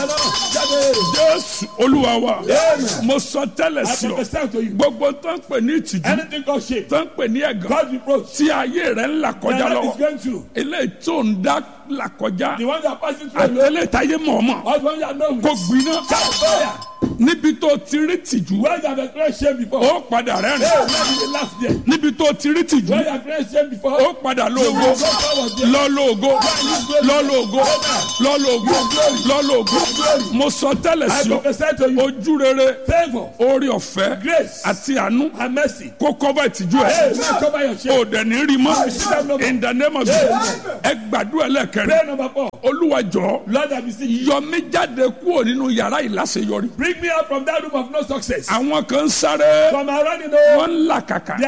jésù olúwa wa mo sọ tẹ́lẹ̀ I sí ọ prophesy to you. gbogbo tó ń pè ní ìtìjú Anything called shame, tó ń pè ní ẹ̀gàn God reproach, tí ayé rẹ̀ ń là my kọjá life is lọ́wọ́ going through. eléyìí tó ń dá là kọjá The one that passing through àti alone, eléyìí táyé mọ̀ọ́mọ̀ or the one that know kò gbiná fire. níbi tó ti rí tìjú Where you have experienced shame before, ó padà hey, rẹ́rìn where you laugh there. níbi tó ti rí tìjú Where you have experienced shame before, ó padà lóògó go forward there. lọ́lọ́ọ̀gó lọ́lọ́ọ̀gó lọ́lọ́ọ̀gó lọ́lọ́ọ̀gó mo sọ tẹ́lẹ̀ I sí ọ prophesy to you, ojú rere favor, orí ọ̀fẹ́ grace, àti àánú and mercy. kó kọ́bà ìtìjú Hey, ẹ̀ man, cover your shame. o dẹ̀ ní rí mọ́ in the name of Jesus ẹ gbàdúrà lẹ́kẹ̀rẹ́ Prayer number four. olúwa jọ Lord, I beseech you, yọ mí jáde kúrò nínú yàrá ìláṣeyọrí bring me out from that room of no success. àwọn kan ń sáré From around the wọ́n ń làkàkà They